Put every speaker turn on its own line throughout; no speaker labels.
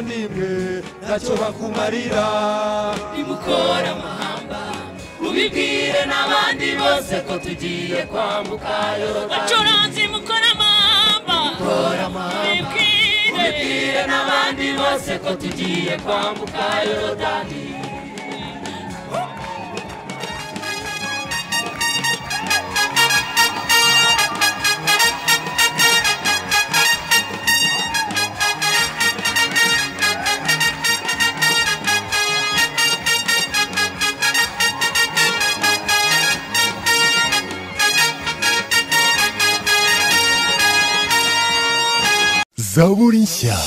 n'imwe ntacyo bakumarira
nimukora amahamba mubibwire n'abandi bose ko tugiye kwambuka yorodani
bacuranzi mukora amahamba
mukora amahamba mubibwire
mubibwire
n'abandi bose ko tugiye kwambuka yorodani
Zaburi nshya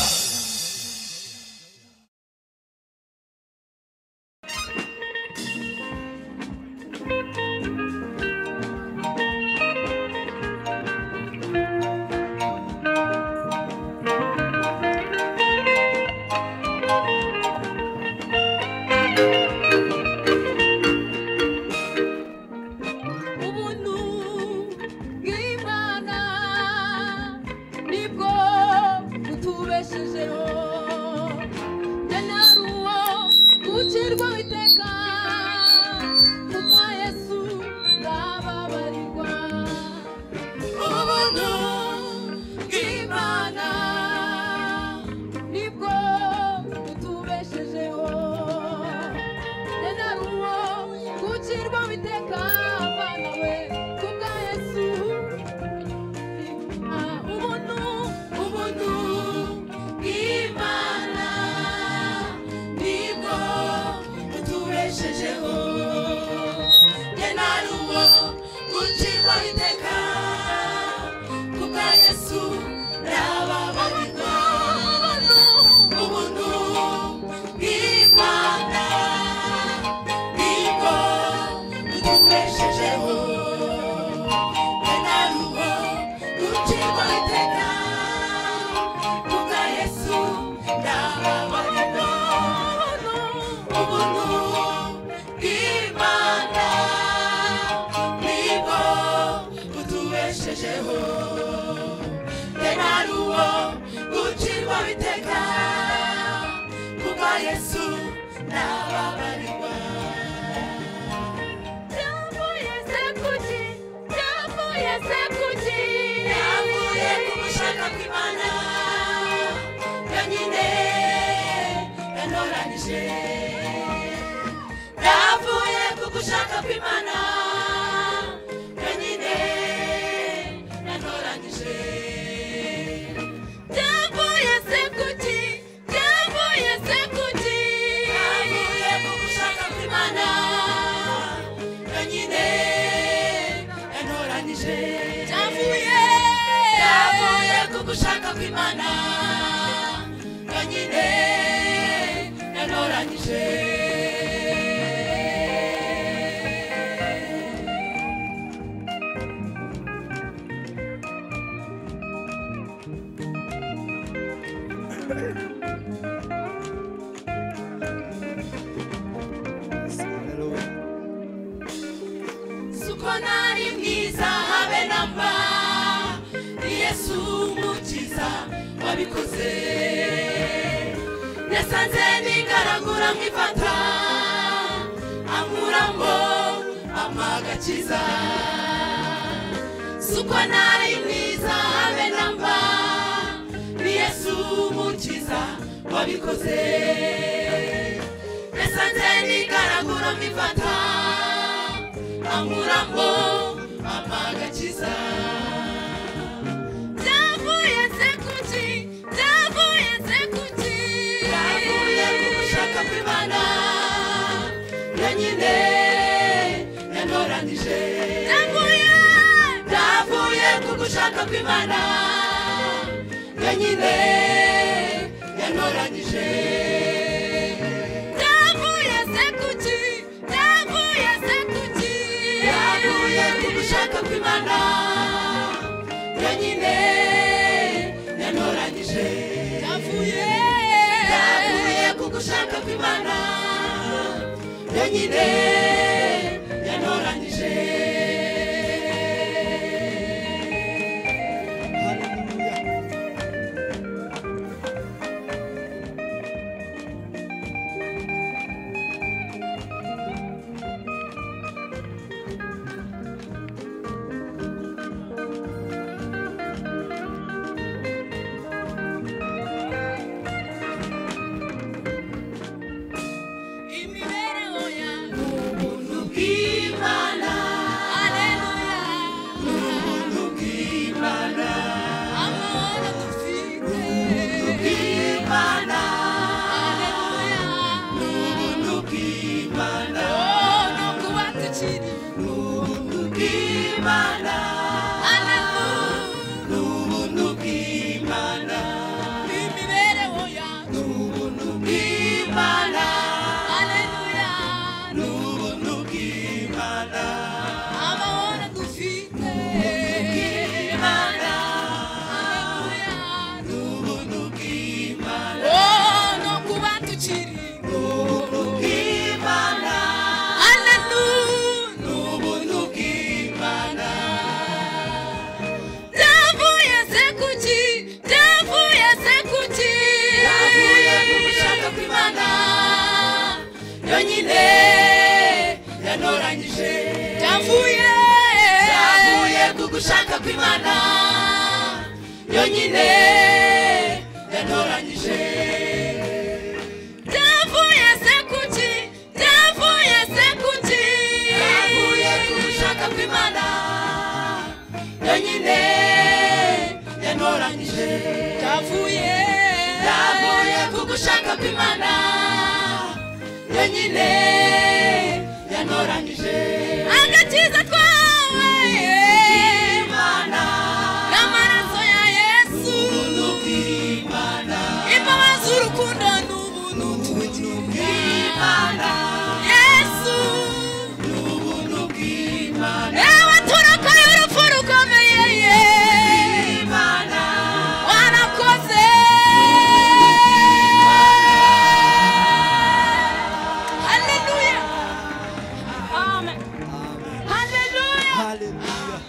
ubuntu bw'imana nibwo butubeshejeho nari uwo gucirwaho iteka kuko yesu bababarirwa ubuntu bw'imana nibwo butubeshejeho nari uwo gucirwaho iteka abana we kubwa yesu ubuntu ubuntu bw'imana nibwo butubeshejeho njye nari uwo gucirwa iteka kubwa yesu nababarirwa ubuntu bw'imana nibwo butubeshejeho njye nari uwo gucirwa iteka kubwa yesu nababarirwa ubuntu bw'imana nibwo butubeshejeho njye nari uwo gucirwa iteka kubwa yesu nababarirwa byavuye se kuki byavuye se kuki byavuye ku bushaka bw'imana yonyine yanoranije byavuye ku gushaka kw'imana yonyine yanoranije byavuye se kuki byavuye se kuki byavuye ku gushaka kw'imana yonyine yanoranije byavuye byavuye ku gushaka kw'imana yonyine yanoranije suko nari mwiza habe na mba ni yesu umukiza wabikoze nasanze nigaragura mwifata ankura ngo amagakiza suko nari mwiza habe na mba ni yesu umukiza wabikoze nasanze nigaragura mwifata ankura ngo amagakiza byavuye se kuki byavuye se kuki byavuye ku gushaka kw'imana yonyine yanoranije byavuye byavuye ku gushaka kw'imana yonyine yanoranije byavuye se kuki byavuye se kuki byavuye ku gushaka kw'imana yonyine yanoranije byavuye byavuye ku gushaka kw'imana yonyine yanoranije
Haleluya.
yanoranyije
ndavuye
yavuye ku gushaka kw'imana yonyine yanoranyije
ndavuye se kuki ndavuye se kuki
yavuye ku gushaka kw'imana yonyine yanoranyije
ndavuye
yavuye ku gushaka kw'imana yonyine yanoranyije
agakiza twahaye
imana
n'amaraso ya yesu
ubuntu bw'imana
imbabazi urukundo n'ubuntu
bw'imana
yesu
ni ubuntu bw'imana
ewe turoko y'urupfu rukomeye ye
imana
warakoze haleluya amen haleluya
Hallelujah.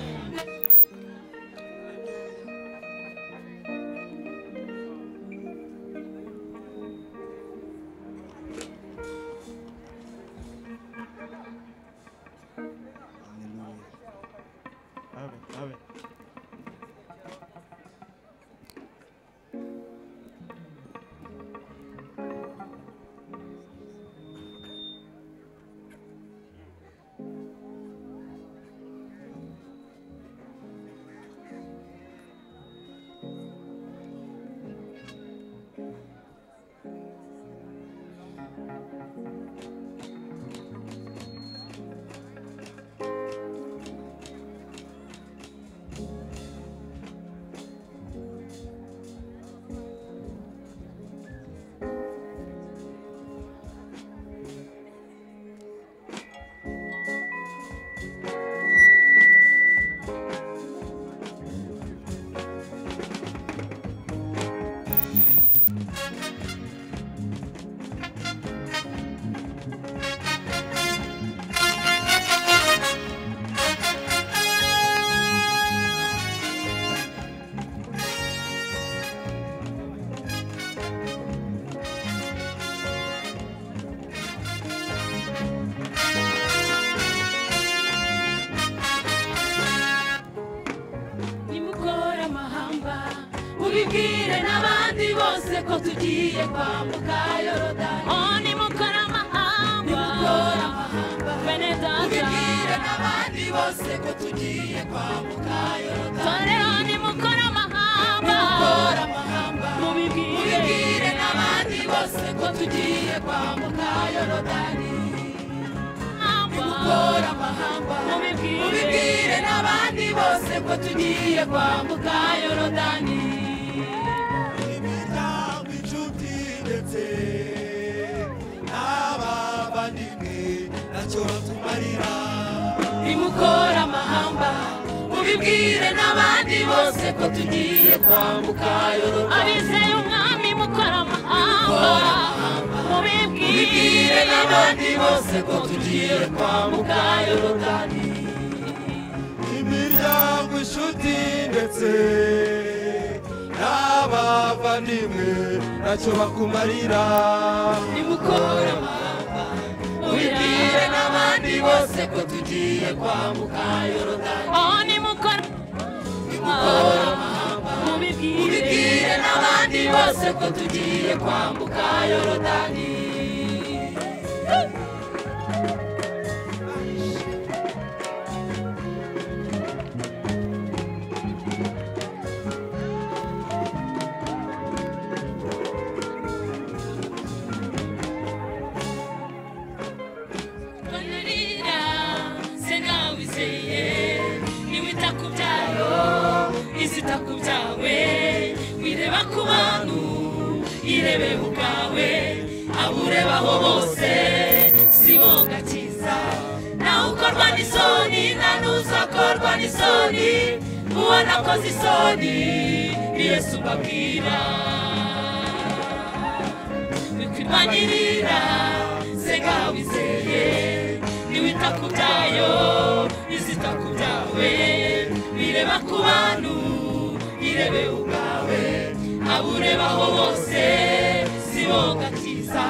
nimukore amahamba mubibwire n'abandi bose ko tugiye kwambuka yorodani
oni mukora amahamba
nimukore amahamba
bene data
mubibwire n'abandi bose ko tugiye kwambuka yorodani
dore oni mukora amahamba
nimukore amahamba
mubibwire
mubibwire n'abandi bose ko tugiye kwambuka yorodani
amahamba
nimukore amahamba
Mubibwire.
mubibwire n'abandi bose ko tugiye kwambuka yorodani
imiryango inshuti ndetse n'abavandimwe ntacyo batumarira
nimukore amahamba mubibwire n'abandi bose ko tugiye kwambuka yorodani
abizeye umwami mukora amahamba
mubibwire
mubibwire
n'abandi bose ko tugiye kwambuka yorodani
imiryango inshuti ndetse n'abavandimwe ntacyo bakumarira
nimukore amahamba mubibwire n'abandi bose ko tugiye kwambuka yorodani
oni mukora
nimukore amahamba
mubibwire
mubibwire n'abandi bose ko tugiye kwambuka yorodani
Banarira se nawe izeye niwita ku byayo izita ku byawe wireba ku bantu irebe ubwawe aburebaho bose si bo gakiza nawe ukorwa n'isoni nta n'uzakorwa n'isoni uwo nakoze isoni ni yesu mbabwira bikwirwanirira sega wizeye niwita ku byayo izita ku byawe bireba ku bantu irebe ubwawe aburebaho bose si bo gakiza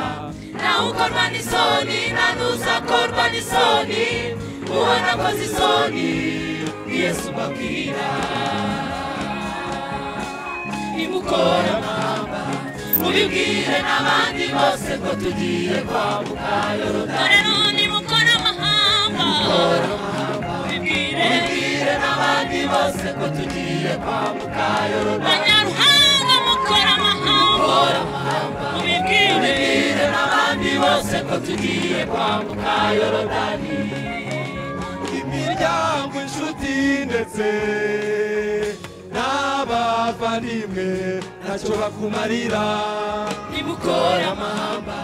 nawe
ukorwa n'isoni na n'uzakorwa n'isoni uwo nakoze isoni ni yesu mbabwira imukora mamba mubibwire n'abandi bose ko tugiye kwambuka yorodani
dore none mukora amahamba mubibwire
mubibwire n'abandi bose ko tugiye kwambuka yorodani
banyaruhanga mukora amahamba mubibwire
mubibwire n'abandi bose ko tugiye kwambuka yorodani
imiryango inshuti ndetse n'abavandimwe ntacyo bakumarira
imukora amahamba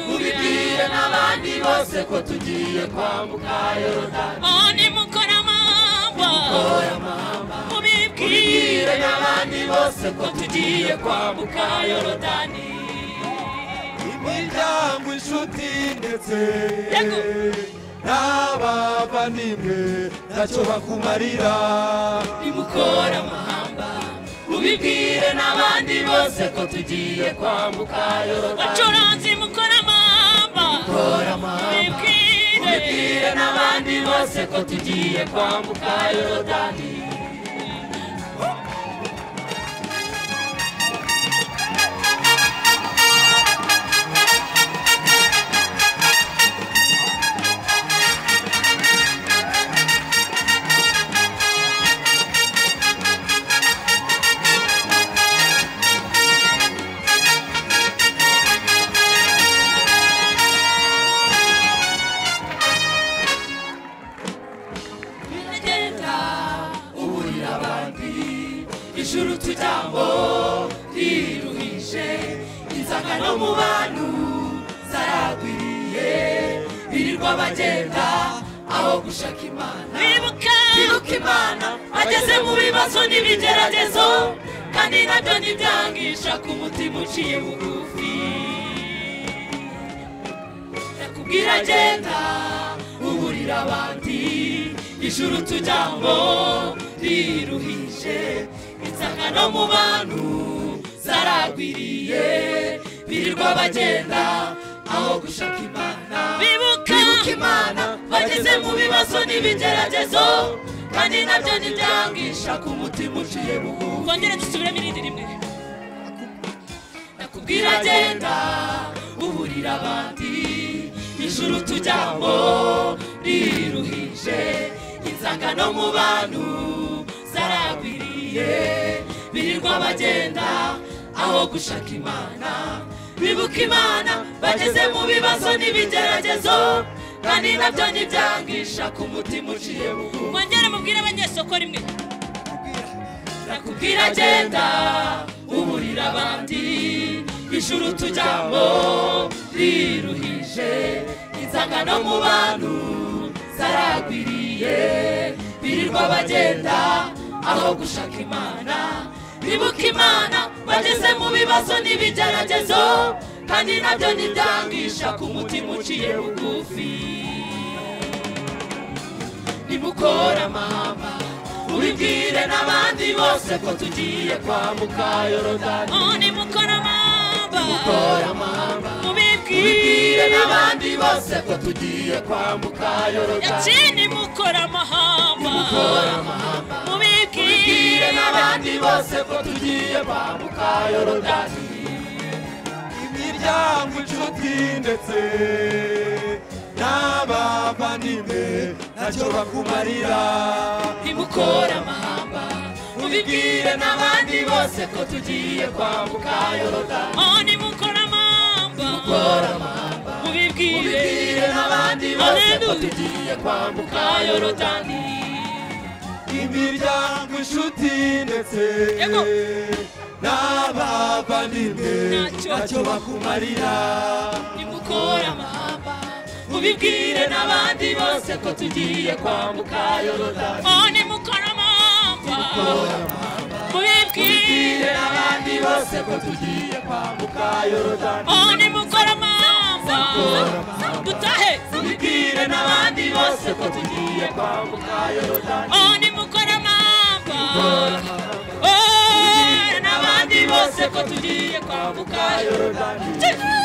mubibwire
haleluya
n'abandi bose ko tugiye kwambuka yorodani
oh nimukora amahamba
mubibwire
mubibwire
n'abandi bose ko tugiye kwambuka yorodani
imiryango inshuti ndetse
Yego.
n'abavandimwe ntacyo bakumarira
imukora amahamba mubibwire n'abandi bose ko tugiye kwambuka yorodani
bacuranzi mukora amahamba
imukora amahamba
mubibwire
mubibwire n'abandi bose ko tugiye kwambuka yorodani biragenda uburira abandi ijuru tujyamo riruhije inzaka no mu bantu zaragwiriye birirwa bagenda aho gushaka imana
bibuka
bibuka imana ageze mu bibazo n'ibigeragezo kandi nabyo ntibyangisha ku mutima uciye bugufi yakubwira agenda uburira abandi ijuru tujyamo riruhije insanga no mu bantu zaragwiriye birirwa bagenda aho gushaka imana
bibuka
bibuka imana bageze mu bibazo n'ibigeragezo kandi nabyo ntibyangisha ku mutima uciye bugufi
twongere dusubiremo irindi rimwe
nakubwira genda uburira abandi ijuru tujyamo riruhije inzangano mu bantu zaragwiriye birirwa bagenda aho gushaka imana bibuka imana bageze mu bibazo n'ibigeragezo kandi nabyo ntibyangisha ku mutima uciye bugufi
mwongere mubwire abanyesoko rimwe
nakubwira agenda uburira abandi ijuru tujyamo riruhije inzangano mu bantu zaragwiriye birirwa bagenda aho gushaka imana bibuka imana bageze mu bibazo n'ibigeragezo kandi nabyo ntibyangisha ku mutima uciye bugufi nimukora mama ubibwire n'abandi bose ko tugiye kwambuka yorodani
oh nimukora amahamba
kora mama ubibwire
mubibwire
n'abandi bose ko tugiye kwambuka yorodani
yakini mukora amahamba
kora mama ubibwire
mubibwire
n'abandi bose ko tugiye kwambuka yorodani
imiryango inshuti ndetse n'abavandimwe ntacyo bakumarira
nimukora amahamba ubibwire n'abandi bose ko tugiye kwambuka yorodani
oh nimukora amahamba
kora mama
mubibwire
ubibwire n'abandi bose ko
Hallelujah.
tugiye kwambuka yorodani
imiryango inshuti ndetse
Yego.
n'abavandimwe
Ntacyo.
ntacyo bakumarira
nimukore amahamba mubibwire n'abandi bose ko tugiye kwambuka yorodani
oh nimukora amahamba mubibwire
mubibwire n'abandi bose ko tugiye kwambuka yorodani
oh nimukora amahamba dutahe
mubibwire n'abandi bose ko tugiye kwambuka yorodani
oh nimukora amahamba
mubibwire
oh
n'abandi bose ko tugiye kwambuka yorodani
n'abandi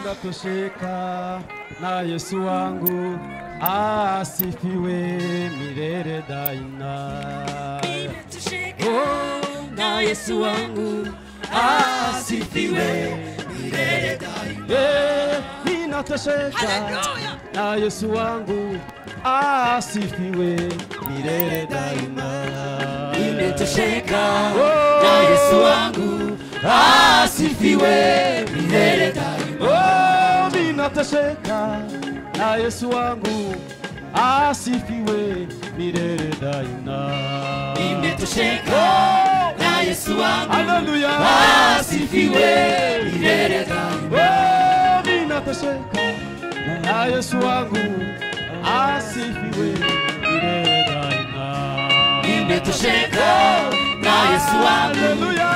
ndatosheka na Yesu wangu asifiwe milele daima.
Tusheka na Yesu wangu asifiwe milele daima.
Eh, ninatosheka
Haleluya.
na Yesu wangu asifiwe milele daima.
Tusheka
Oh,
na Yesu wangu asifiwe milele daima.
Oh, ninatosheka na Yesu wangu asifiwe milele daima.
Tusheka
Oh,
na Yesu wangu
haleluya.
asifiwe milele daima.
Oh, ninatosheka na Yesu wangu asifiwe milele daima.
Tusheka na Yesu wangu
Haleluya.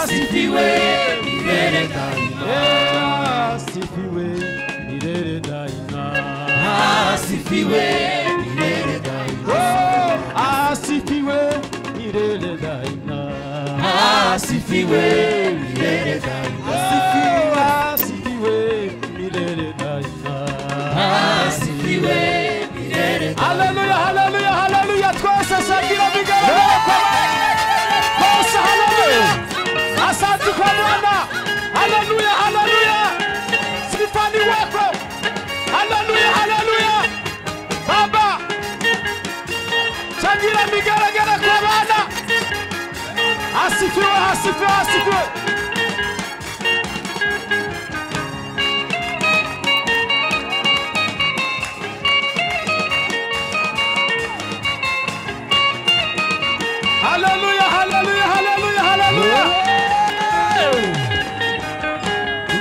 asifiwe milele daima.
Eh, asifiwe milele daima.
Asifiwe milele daima.
Oh, asifiwe milele daima.
Asifiwe milele daima.
Oh, asifiwe milele daima.
Asifiwe milele daima.
Haleluya, haleluya, haleluya. Twese shagira bigaragara kwa Twese haleluya. Asante kwa Bwana. Haleluya, haleluya. Sifa ni wako. Haleluya, haleluya. Baba. Shagira bigaragara kwa Bwana. Asifiwe, asifiwe, asifiwe. Haleluya, haleluya, haleluya, haleluya.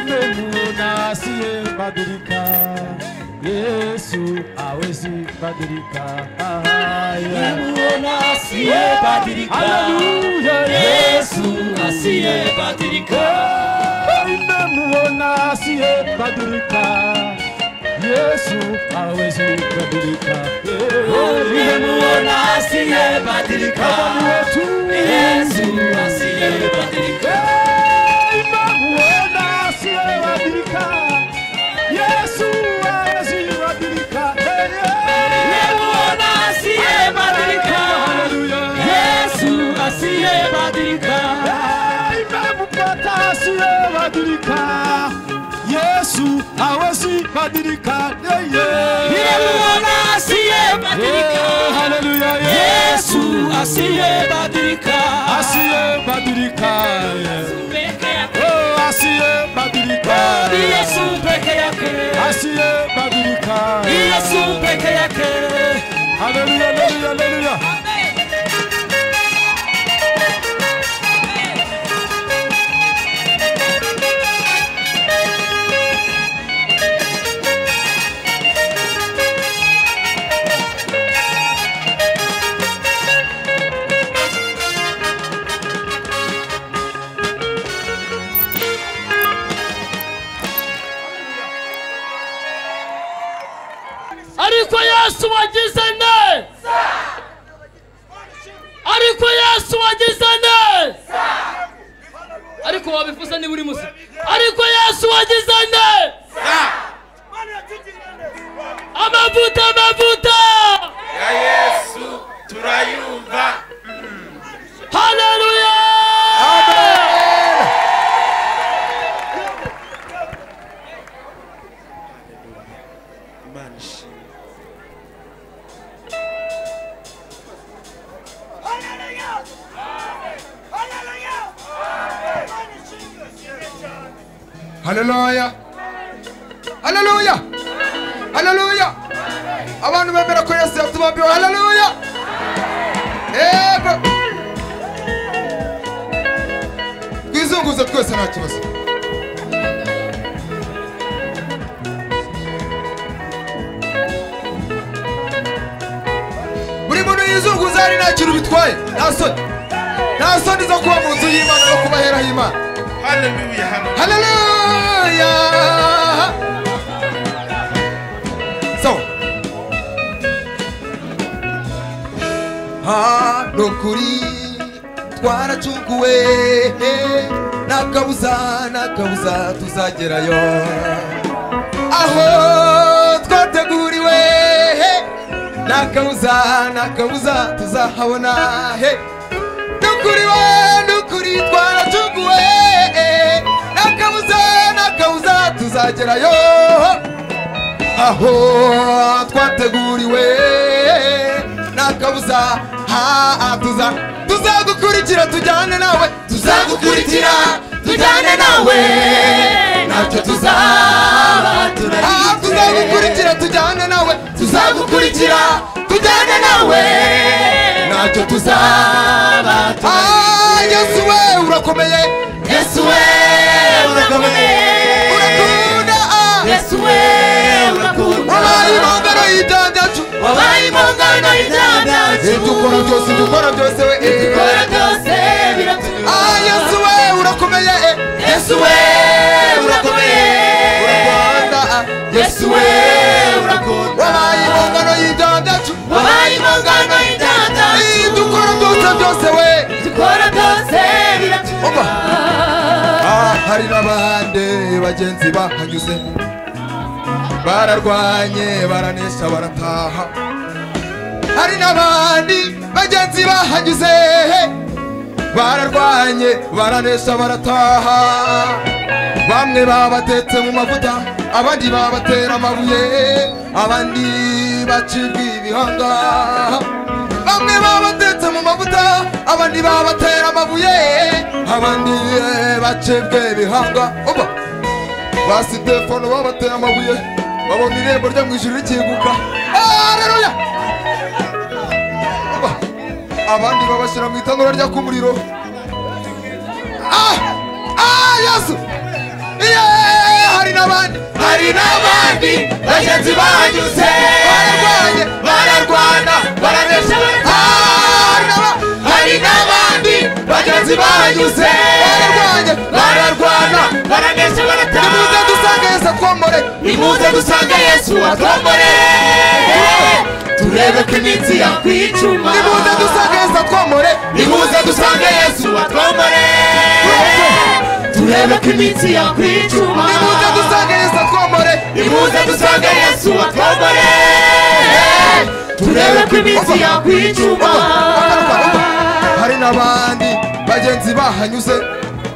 Mbemu asiye badilika, Yesu hawezi badilika. Ah, yeah.
Nimuona asiyebadilika,
Haleluya,
Yesu asiyebadilika,
nimemuona asiyebadilika, Yesu hawezi badilika.
nimuona asiyebadilika,
Bwana wetu
Yesu asiyebadilika.
nimemuona asiyebadilika, Yesu hawezi badilika.
Nimuona asiyebadilika, Yesu asiyebadilika,
imemupata asiyebadilika yesu hawezi badilika
nimuona asiyebadilika, Yesu asiyebadilika,
asiyebadilika
peke yake,
asiyebadilika
Yesu peke yake,
asiyebadilika
Yesu peke yake.
haleluya haleluya haleluya
ariko yesu wagize nde ariko yesu wagize nde ariko wabifuza niba uri musa ariko yesu wagize nde amavuta amavuta
ya yesu turayumva
haleluya
imana ishimwe
haleluya haleluya haleluya abantu bemera ko yesu yatubambiwe haleluya yego twizunguze twese nta kibazo buri muntu yizunguza hari nta kintu bitwaye nta soni nta soni zo kuba mu nzu y'imana no kuba hera h'imana
haleluya haleluya
Hallelujah. So. Hano kuri twaracukuwe
nta kabuza nta kabuza tuzagerayo aho twateguriwe he nta kabuza nta kabuza tuzahabona he dukuriwe dukuri twaracuguwe nta kabuza nta kabuza tuzagerayo aho twateguriwe nta kabuza ha tuza tuzagukurikira tujyane nawe tuzagukurikira tujyane nawe ntacyo tuzaba turarira tuzagukurikira tujyane nawe tuzagukurikira tujyane nawe ntacyo tuzaba turarira yesu we urakomeye yesu we urakomeye urakunda ah.
yesu we urakunda
wabaye impongano y'ibyaha byacu
wabaye impongano y'ibyaha byacu
dukora byose dukora byose we
dukora byose biratunyura
ah yesu we urakomeye eh.
yesu we urakomeye
urakunda ah.
yesu we urakunda
wabaye impongano y'ibyaha byacu
wabaye impongano y'ibyaha byacu
Eh, dukora byose byose we
dukora byose biratunyura
Ah, hari n'abandi bagenzi bahanyuze bararwanye baranesha barataha hari n'abandi bagenzi bahanyuze bararwanye baranesha barataha bamwe babatetse mu mavuta abandi babatera amabuye abandi bacibwa ibihanga bamwe babatetse mu mavuta abandi babatera amabuye abandi bacibwa ibihanga Oba! ba sitefano babateye amabuye babona irembo ryo mu ijuru rikinguka aleluya abandi babashyira mu itanura ryaka umuriro ah ah yesu Yeee! hari n'abandi hari n'abandi bagenzi banyuze bararwanye bararwana baranesha hari n'abandi bagenzi banyuze bararwanye bararwana
baranesha
nimuze
barataha
dusanga yesu atwomore
nimuze dusanga yesu atwambare turebe ko iminsi yakwicuma
nimuze dusanga yesu atwomore
nimuze dusanga yesu atwambare turebe ko iminsi yakwicuma
nimuze dusanga yesu atwomore
nimuze dusanga yesu atwambare turebe ko iminsi yakwicuma
hari n'abandi bagenzi bahanyuze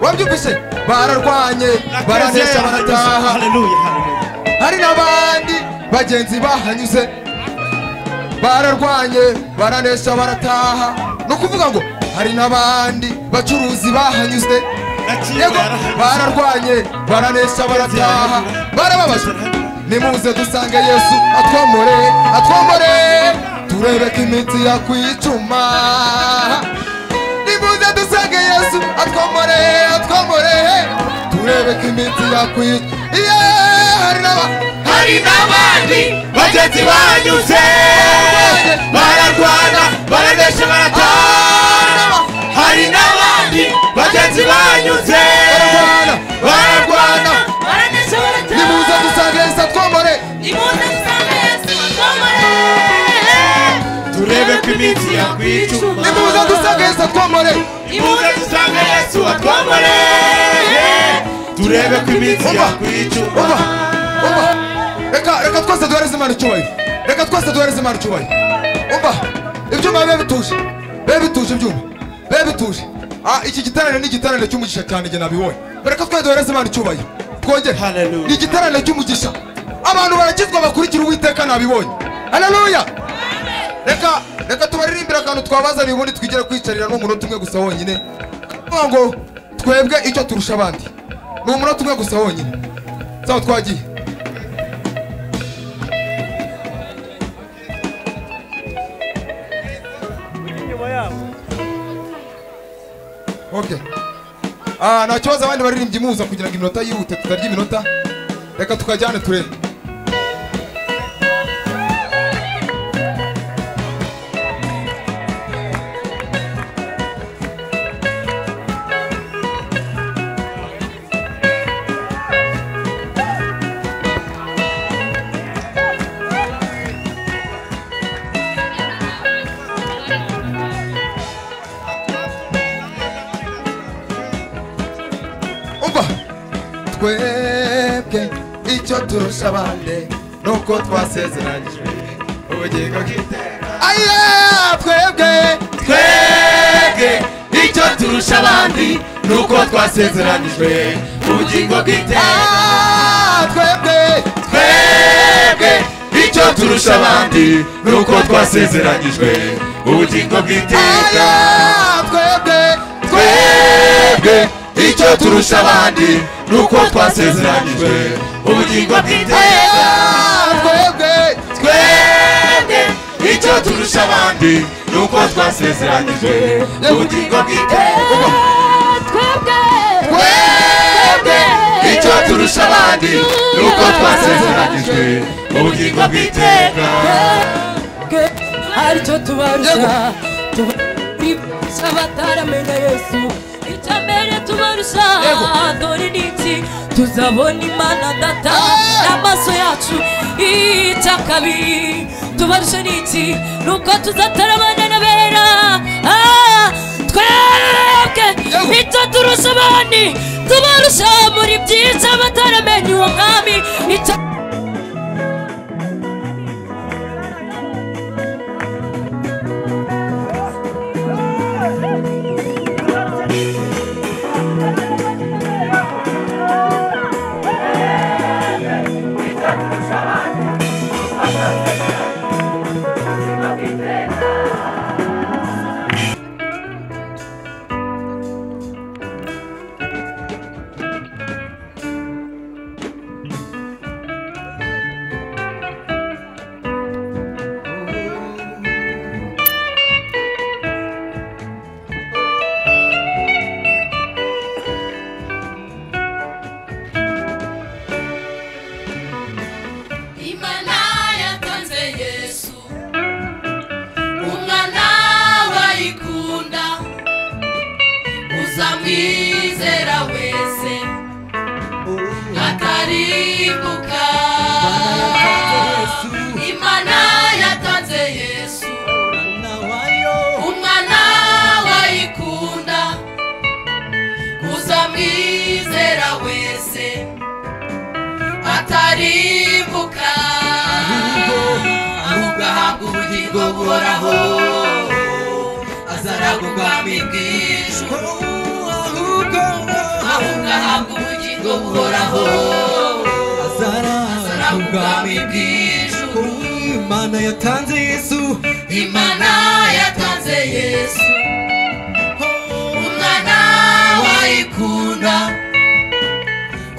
wabyumvise bararwanye baranesha barataha hari n'abandi bagenzi bahanyuze bararwanye baranesha barataha ni ukuvuga ngo hari n'abandi bacuruzi bahanyuze yego bararwanye baranesha barataha barababajwe nimuze dusange yesu atwomore atwomore turebe ko iminsi yakwicuma nimuze dusange yesu atwomore atwomore turebe ko iminsi yakwicuma iye hari n'aba
hari n'abandi bagenzi banyuze bararwana baranesha barataha hari n'abandi bagenzi banyuze
bararwana bararwana
baranesha barataha
nimuze dusange yesu atwomore
nimuze dusanga yesu atwambare turebe ko iminsi yakwicuma
nimuze dusange yesu atwomore
nimuze dusanga yesu atwambare turebe ko iminsi
Umva,
yakwicuma
umva umva reka reka twese duhereze imana icyubahiro reka twese duhereze imana icyubahiro umva ibyuma bibe bituje bibe bituje ibyuma bibe bituje Ah, iki giteraniro ni igiteraniro cy'umugisha cyane njye nabibonye reka twese duhereze imana icyubahiro twongere
Hallelujah.
ni igiteraniro cy'umugisha abantu barakizwa bakurikira uwiteka nabibonye haleluya reka reka tubaririmbire akantu twabazaniye ubundi twigere kwicarira n'umunota umwe gusa wonyine kuvuga ngo twebwe icyo turusha abandi ni umunota umwe gusa wonyine sawa twagiye Okay. Ah, nta kibazo abandi baririmbyi muza kugira ngo iminota yihute tutarya iminota reka tukajyane turebe twebwe icyo turusha abandi ni uko twasezeranyijwe ubugingo bw'iteka aye twebwe twebwe icyo turusha abandi ni uko twasezeranyijwe ubugingo bw'iteka twebwe twebwe icyo turusha abandi ni uko twasezeranyijwe ubugingo bw'iteka twebwe twebwe icyo turusha abandi ni uko twasezeranyijwe ubugingo bw'iteka twebwe twebwe icyo turusha abandi ni uko twasezeranyijwe ubugingo bw'iteka twebwe icyo turusha abandi ni uko twasezeranyijwe ubugingo bw'iteka
hari icyo tubarusha tubarusha bataramenya yesu icya mbere tubarusha dore ni iki tuzabona imana data n'amaso yacu icya kabiri tubarusha ni iki ni uko tuzataramana n'abera Ah, twebwe icyo turusha abandi tubarusha muri byiza bataramenya uwo mwami icya
imana yatanze yesu umwana bayikunda uzamwizera wese ataribuka imana yatanze yesu umwana bayikunda uzamwizera wese ataribuka ahubwo ahabwa ubugingo buhoraho azaragwa ubwami bw'ijuru ahubwo ahabwa ubugingo buhoraho azaragwa ubwami bw'ijuru
imana yatanze yesu
imana yatanze yesu umwana wayikunda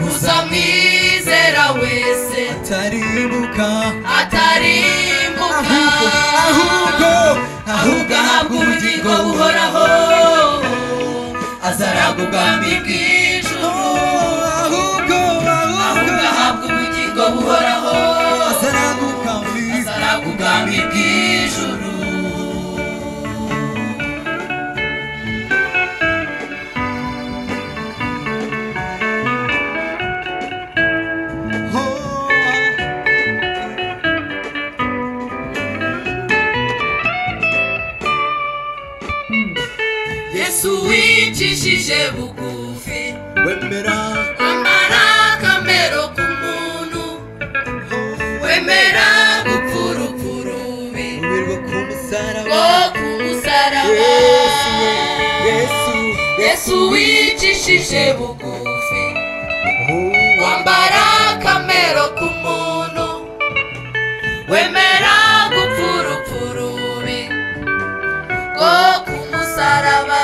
uzamwizera wese
taribuka
atarimbuka
ahubwo
ahubwo ahabwa ubugingo buhoraho azaragwa ubwami bw'ijuru
ahubwo
ahubwo ahabwa ubugingo buhoraho
azaraguka
azaragwa ubwami bw'ijuru yesu wicishije bugufi
wemera
amara akamero k'umuntu wemera gupfa urupfu rubi
umirwa ku musaraba
rwo ku musaraba
yesu yesu
yesu wicishije bugufi wambara akamero k'umuntu wemera gupfa urupfu rubi rwo ku musaraba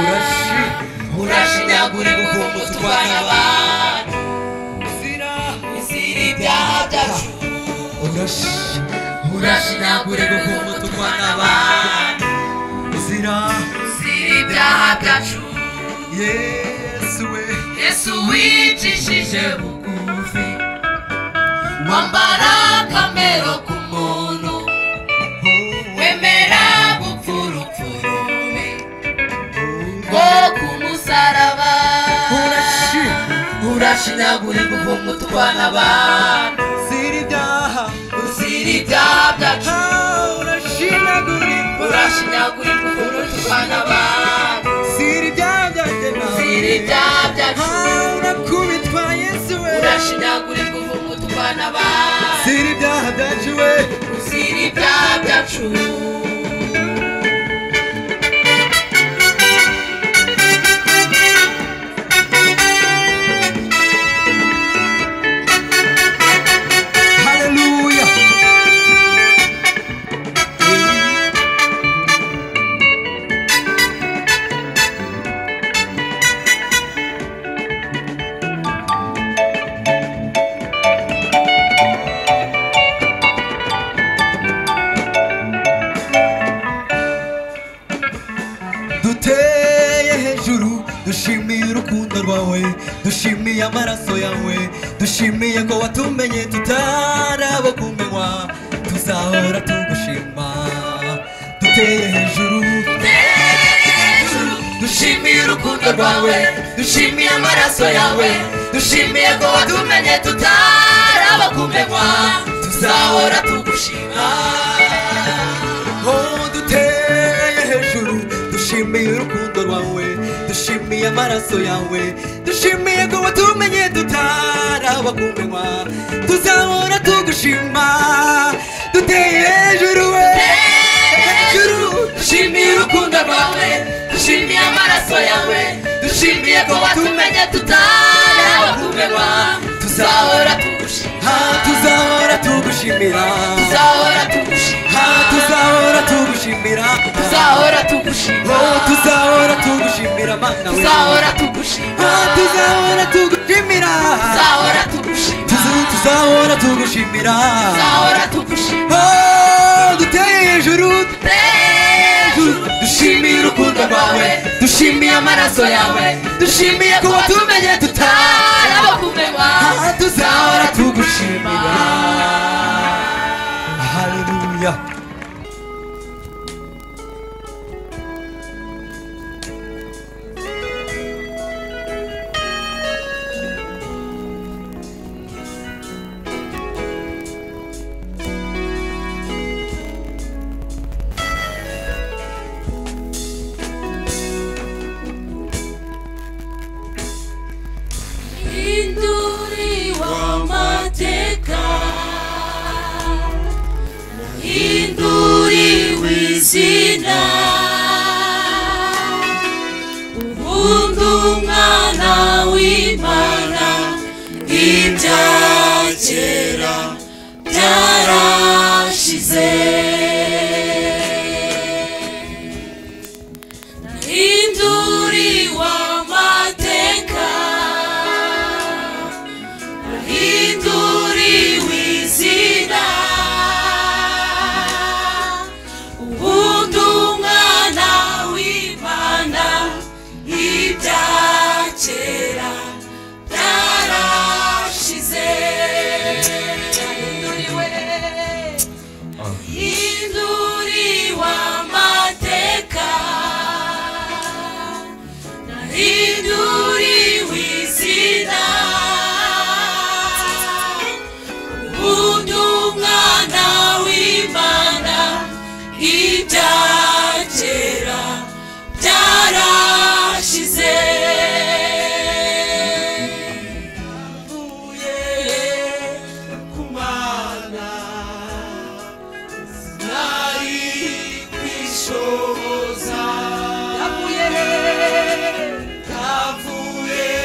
urashi
urashinyagure guhumba utwana abantu
uzira
uzira ibyaha byacu
urashi
urashinyagure guhumba utwana abantu
uzira
uzira ibyaha byacu
yesu we
yesu wicishije bugufi wambara akamero k'umuntu wemera gupfa urupfu rubi rwo ku musaraba urashinyagurirwa ukuntu utwana abantu
uzira ibyaha
uzira ibyaha byacu
urashinyagurirwa
urashinyagurirwa ukuntu utwana abantu
uzira ibyaha byanjye nawe
uzira ibyaha byacu
urakubitwa
byacu
haleluya duteye hejuru dushimiye urukundo rwawe dushimiye amaraso yawe dushimiye ko watumenye tutarabakumenywa tuzahora tugushima duteye hejuru dushimiye urukundo rwawe dushimiye amaraso yawe dushimiye ko watumenye tutarabakumenywa tuzahora tugushima Oh, duteye hejuru dushimiye urukundo rwawe dushimiye amaraso yawe dushimiye ko watumenye tutarabakumenywa tuzahora tugushima duteye hejuru we hejuru dushimiye urukundo rwawe dushimiye amaraso yawe dushimiye ko watumenye tutarabakumenywa tuzahora tugushima tuzahora tugushimira tuzahora tugushima tuzahora tugushimira tuzahora tugushima tuzahora tugushimira mana we tuzahora tugushima tuzahora tugushimira tuzahora tugushima tuzahora tugushimira tuzahora tugushima duteye hejuru dushimiye urukundo rwawe dushimiye amaraso yawe dushimiye ko watumenye tutarabakumenywa tuzahora tugushimira haleluya
hinduri w'amateka hinduri w'izina ubundi umwana w'imana ibya kera byarashize hinduri w'amateka hinduri w'izina ubundi umwana w'imana ibya kera byarashize hinduriwe hinduriwe amateka hinduriwe izina ubundi umwana w'imana ibya kera byarashize mvuye ku mana nari kwishoza navuye navuye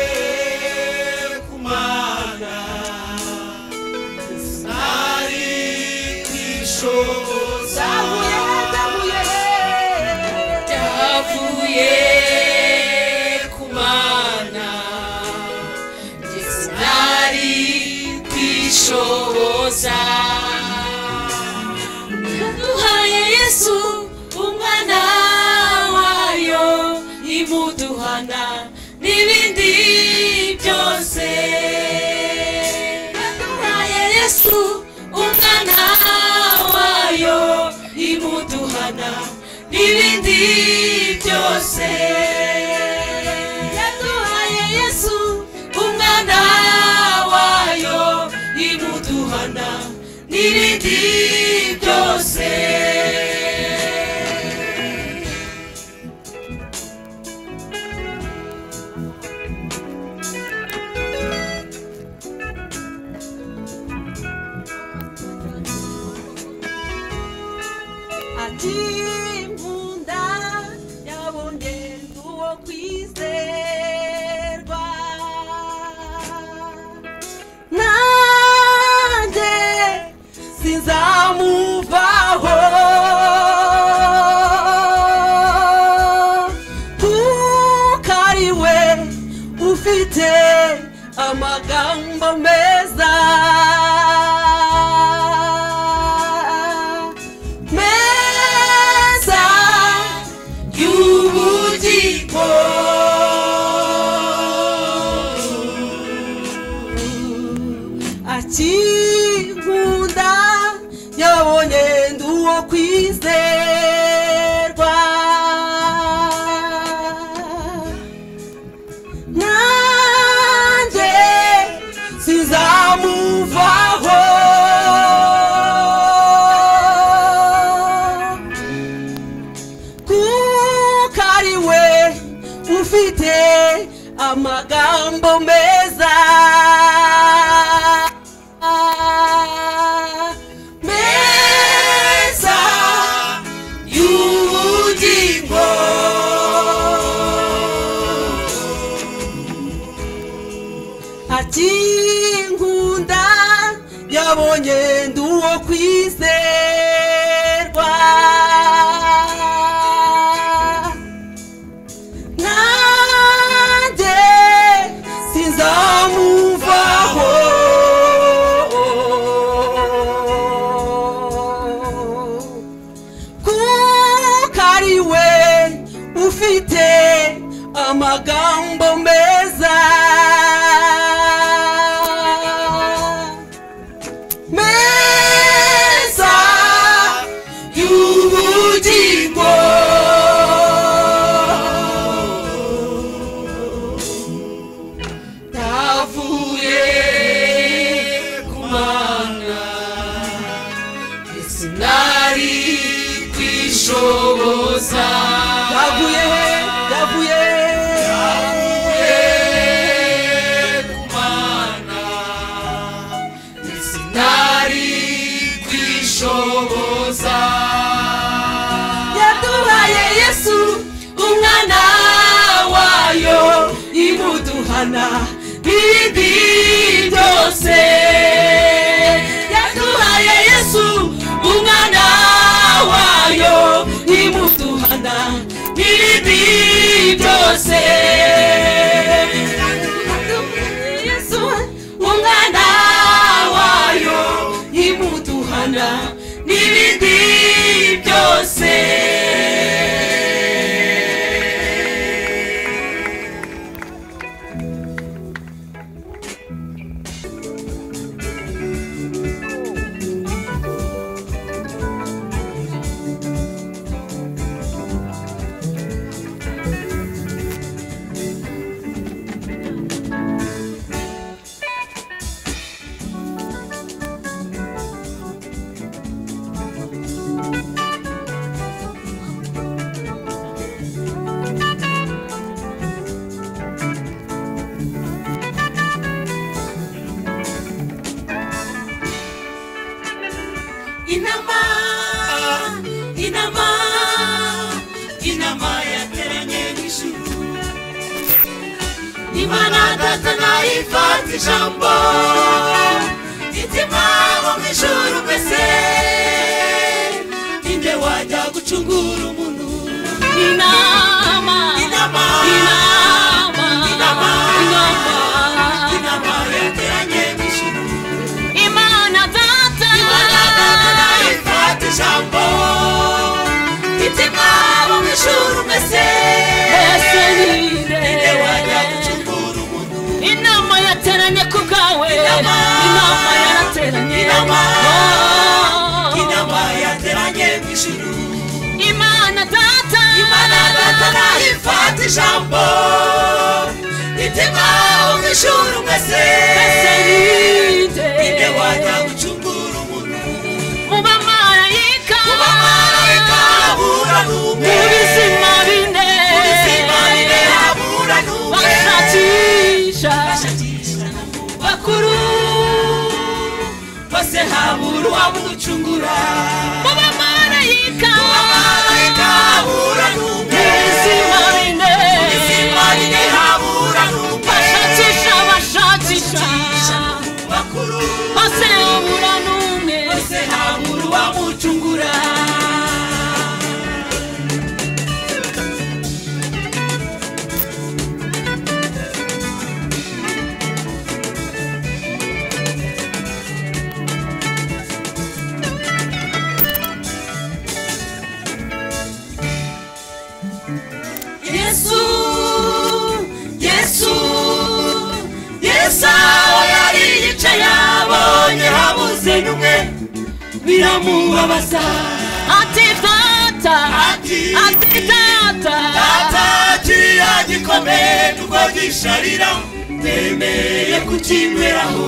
ku mana nari kwishoza navuye navuye navuye ku mana nari kwishoboza duhaye yesu umwana wayo imuduhana n'ibindi byose duhaye yesu umwana wayo imuduhana n'ibindi byose yaduhaye yesu umwana wayo imuduhana n'ibindi byose
ufite amagambo meza meza y'ubugingo akinkunda yabonye ndi uwo kwizerwa nanjye sizamuvaho kuko ari we ufite amagambo meza meza y'ubugingo akinkunda yabonye ndi uwo kwizerwa nanjye sinzamuvaho kuko ari we ufite amagambo meza meza y'ubugingo navuye ku mana sinari kwishoboza yavuye yavuye yavuye ku mana sinari kwishoboza yaduhaye yesu umwana wayo imuduhana bibi byose yaduhaye yesu umwana wayo imuduhana bibi byose yesu umwana wayo imuduhana n'ibindi byose inama inama inama yateranye n'ijuru imana data nayifata ijambo itima bo mu ijuru mbese ninde wajya gucungura umuntu inama inama inama inama inama yateranye n'ijuru imana data imana data nayifata ijambo itima bo mu ijuru mbese ninde wajya gucungura umuntu inama yateranye ku bwawe inama yarateranye inama inama yateranye mu ijuru imana data imana data nayifata ijambo itima wo mu ijuru mwese ninde wajya gucungura umuntu mu bamarayika mu bamarayika habura n'umwe mu bizima bine mu bizima bine habura n'umwe bashakisha bakuru bose habura uwamucungura mu bamarayika mu bamarayika habura n'umwe mu bizima bine mu bizima bine habura n'umwe bashakisha bashakisha bakuru bose habura n'umwe bose habura uwamucungura
biramubabaza
atitata
Ati-
atitata
atakiriya gikomeye nubwo gisharira mbemereye kukinyweraho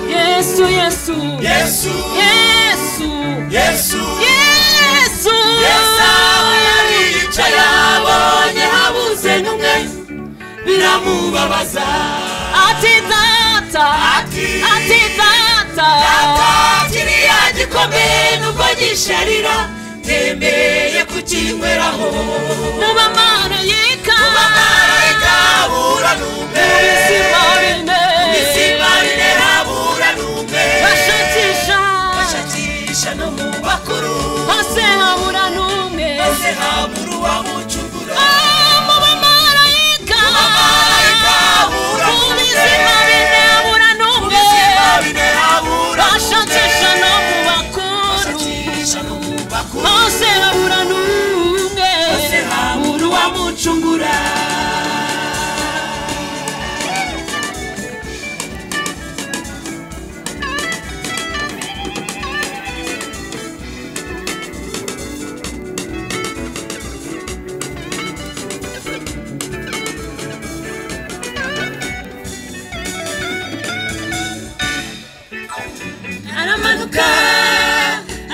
yesu yesu
yesu
yesu
yesu
yesu
yesaho yaricaye abonye habuze n'umwe biramubabaza
atitata
Ati-
atitata
atakiriya gikomeye nubwo gisharira mbemereye kukinyweraho
mubamarayika
amarayika abura n'umwe
isimarine
izima rinerabura n'umwe
bashakisha
bashakisha no mu bakuru
hose habura n'umwe
maze habura uwamucungura
mubamarayika
Abamarayika habura
mu
n'umwe.
bizima bine habura
mu
n'umwe
bizima binerabura
bashakisha no mu bakuru
bashakisha no mu bakuru
hose habura n'umwe
maze habura uwamucungura aramanuka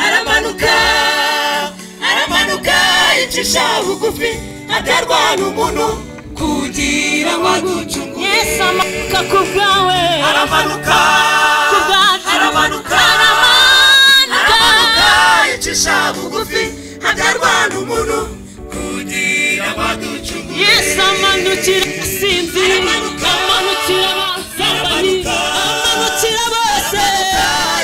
aramanuka aramanuka yicisha bugufi atarwana umuntu kugira ngo agucungure
yesu amanuka ku bwawe
aramanuka
ku bwacu
aramanuka aramanuka yicisha bugufi atarwana umuntu kugira ngo agucungure
yesu amanukira asinzi
Aramanuka.
amanukira abasambanyi amanukira bose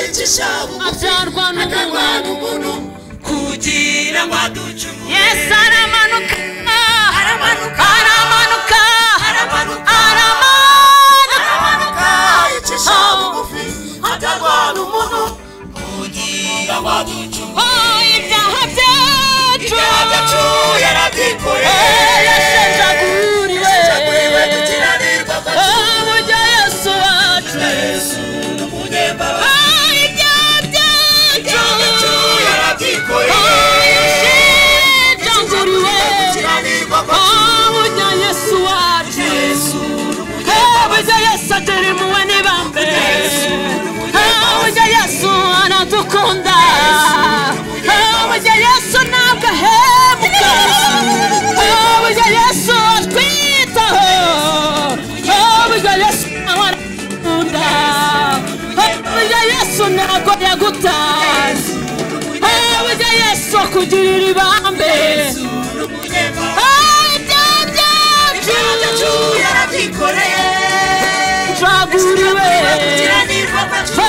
yicisha bugufi
atarwana
atarwana
umuntu
umuntu kugira ngo aducungure
yesu aramanuka
aramanuka
aramanuka
aramanuka
aramanuka
yicisha bugufi atarwana umuntu kugira ngo aducungure
oh ibyaha byacu
ibyaha byacu
Eh,
yarabyikoreye
yashenjaguriwe
gukiranirwa kwacu
Oh, burya yesu wacu
yesu ni umunyembaraga
Oh, ibyaha
ibyaha byacu
byacu
yarabyikoreye gukiranirwa kwacu yesu ni umunyembaraga
ntabwo yagutaye burya yesu akugirira ibambe
yesu ni umunyembaraga
ibyaha byacu turaguriwe burya yesu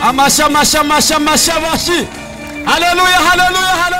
amashya amashya amashya amashya amashyi haleluya haleluya haleluya